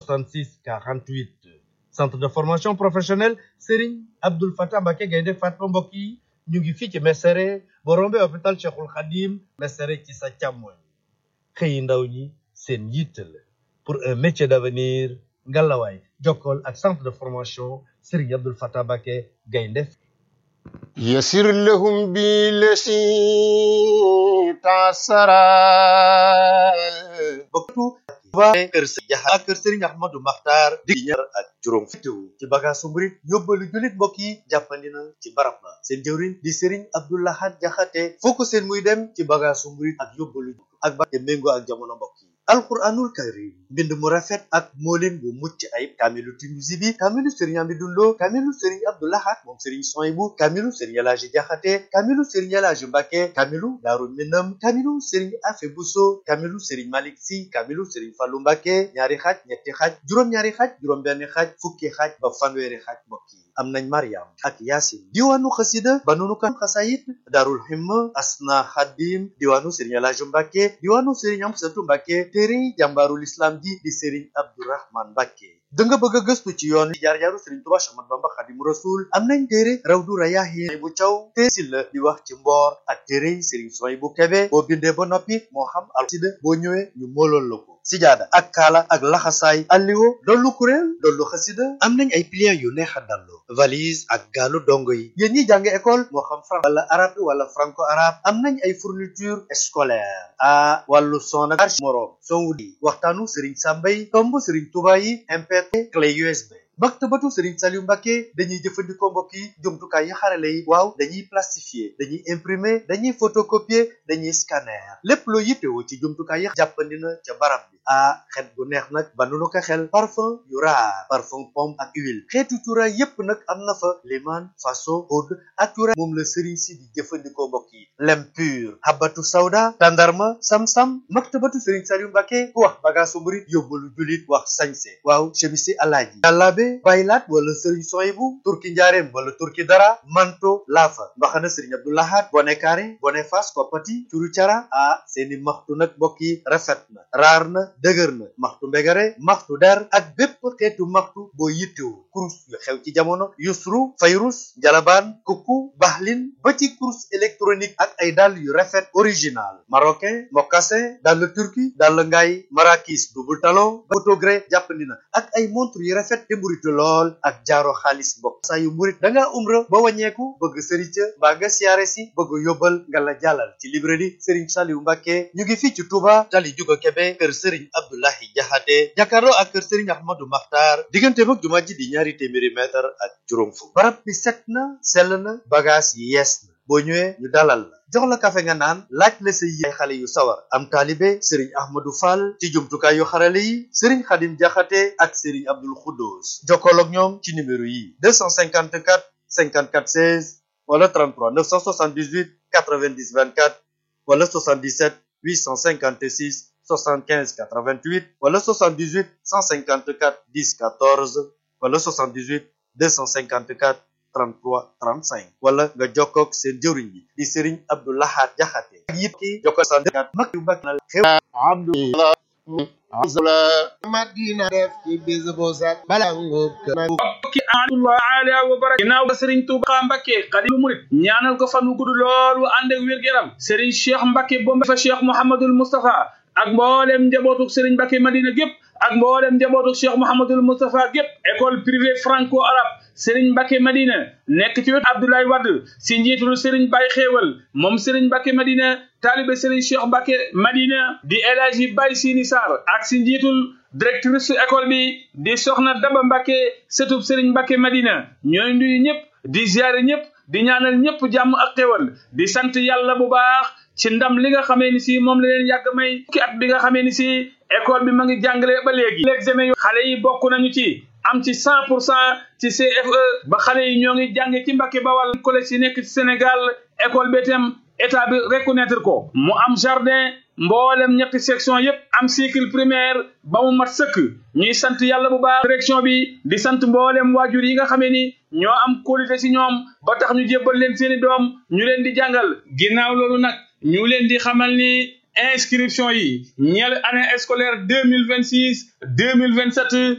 66 48 centre de formation professionnelle Serigne Abdoul Fatah Mbacké Gaynde Fatma mbokk yi ñu ngi fii ci Mesere boo rombee hôpital Cheikhul Khadim Mesere ci sa càmmoñ xëyi ndaw ñi seen yitte la pour un métier d'avenir ngalawaay jokkool ak centre de formation Serigne Abdoul Fatah Mbacké Gaynde يسر لهم بالذي تعسرا bokkatu waa kër Serigne Jaxa ak kër Serigne Ahmadou Makhtar di ñaar ak juróom fittewu ci bagaasu murit yóbbalu julit mbokk yi jàppandi na ci barab ba seen jëwriñ di Serigne Abdou Lahad Jaxate foo ko seen muy dem ci bagaasu murit ak yóbbalu ak ba te méngoo ak jamono mbokk yi alquranul karim mbind mu rafet ak moolin bu mucc ayib kaamilu Tinusi bi kaamilu Serigne Amidou Lo kaamilu Serigne Abdou Lahad moom Serigne Soyibu kaamilu Serigne Elaaji Jaxate kaamilu Serigne Elaaji Mbàkke kaamilu Daaru Minam kaamilu Serigne Afe Buso kaamilu Serigne Malik Si kaamilu Serigne Fallu Mbàkke ñaari xaaj ñetti xaaj juróom-ñaari xaaj juróom-benn xaaj fukki xaaj ba fanweeri xaaj mbokk yi am nañ Mariam ak Yaasin diwaanu xasida ba nunu kan xasayit Daarul Himma Asna Xadim diwaanu Serigne Elaaji Mbàkke diwaanu Serigne Amsatu Mbàkke téere jàmbaarul islam ji di Serigne Abdourahman Mbàkke da nga bëgg a gëstu ci yoon jaar-jaaru Serigne Touba Ahmadu Bamba Xadimu Rasul am nañ téere Rawdu Rayaahin bu caw te si la di wax ci mboor ak téere yi Serigne Soy bu Kebe boo bindee ba noppi moo xam alsida boo ñëwee ñu moolool la ko sijaada ak kaala ak laxasaay alliwo dollu kuréel dollu xasida am nañ ay pliants yu neex a dallu valise ak gaalu dongo yi yéen ñi jàng école moo xam français wala arabe wala franco arabe am nañ ay fourniture scolaire a wàllu son ak moroom son wu di waxtaanu Serigne Samba yi tomb Serigne Touba yi MP3 clé USB maktabatu Serigne Saliou Mbacké dañuy jëfandikoo mbokk yi jumtukaay yi xarale yi waaw dañuy plastifier dañuy imprimer dañuy photocopier dañuy scanner lépp loo yittewoo ci jumtukaay yi jàppandi na ca barab bi ah xet bu neex nag ba nu ko xel parfum yu raar parfum pomme ak huile xeetu cuuraay yépp nag am na fa liman faso oud ak cuuraay moom la Serigne si di jëfandikoo mbokk yi lem pur habatu sawda tandarma sam-sam maktabatu Serigne Saliou Mbacké ku wax bagaasu murit yóbbalu julit wax sañse waaw chemisi alaaji jàllaabe baylaat wala sëriñ soyibu turki njaareem wala turki dara manto laafa mbaxana sëriñ Abdou Lahad bone kaare bone fas koppati curu cara ah seeni maxtu nag mbokk yi rafet na raar na dëgër na maxtu mbegare maxtu der ak bépp xeetu maxtu boo yittewu kurus yu xew ci jamono yusru fayrus jalabaan kukku baxlin ba ci kurus électronique ak ay dàll yu rafet original marocain mocassin dàll turki dàll ngaay marakis double talon autogré jàppandi na ak ay montre yu rafet te mburitu lool ak jaaro xaalis mbokk saa yu murit da ngaa umra ba wàññeeku bëgg sëriñ ca mbaa nga siyaare si bëgg yóbbal nga la jàllal ci librairie Serigne Saliou Mbacké ñu ngi fii ci Touba tali juga Kebe kër Serigne Abdoulahi Jaxate jàkkaarloo ak kër Serigne Ahmadou Makhtar diggante mag jumaa ji di ñaari téeméeri mètre ak juróom fukk barab bi set na sell na bagage yi yees na boo ñëwee ñu dalal la jox la kafe nga naan laaj la sa yi xale yu sawar am taalibe Serigne Ahmadou Fall ci jumtukaay yu xarale yi Serigne Khadim Jaxate ak Serigne Abdoul Khoudous jokkool ak ñoom ci numéro yi 254 54 16 wala 33 978 90 24 wala 77 856 75 88 wala 78 154 10 14 wala 78 254 33 35 wala nga jokkoog seen jëwriñ bi di Serigne Abdou Lahad Jaxate ak yit ki jokko sa mag yu mag na xew Abdullah azla Madina def ci bis bu set bala ngóob kër ki Allah ala wa baraka ginnaaw ba Serigne Touba Mbacké Xaadimu Murid ñaanal ko fan wu gudd lool wu ànd ak wér-gu-yaram Serigne Cheikh Mbacké bombe fa Cheikh Mouhamadoul Moustapha ak mboolem njabootuk Serigne Mbacké Madina gépp ak mboolem njabootuk Cheikh Mouhamadoul Moustapha gépp école privée franco arabe Serigne Mbacké Madina nekk ci wetu Abdoulaye Wade si njiitul Serigne Baye Xéewal moom Serigne Mbacké Madina taalibe Serigne Cheikh Mbacké Madina di El Hadji Baye Sini Sarr ak si njiitul directrice école bi di Soxna Daba Mbacké sëtub Serigne Mbacké Madina ñooy nuyu ñëpp di ziare ñëpp di ñaanal ñëpp jàmm ak xéwal di sant yàlla bu baax ci ndam li nga xamee ni si moom la leen yàgg may ki at bi nga xamee ni si école bi ma ngi jàngale ba léegi l'examen yu xale yi bokk nañu ci am ci cent pour cent ci CFE ba xale yi ñoo ngi jànge ci Mbacké Bawal collège yi nekk ci Sénégal école bi itam état bi reconnaître ko mu am jardin mboolem ñetti section yépp am cycle primaire ba mu mat sëkk ñuy sant yàlla bu baax direction bi di sant mboolem waajur yi nga xamee ni ñoo am qualité ci ñoom ba tax ñu jébbal leen seeni doom ñu leen di jàngal ginnaaw loolu nag ñu leen di xamal ni inscription yi ñeel année scolaire deux mille vingt six deux mille vingt sept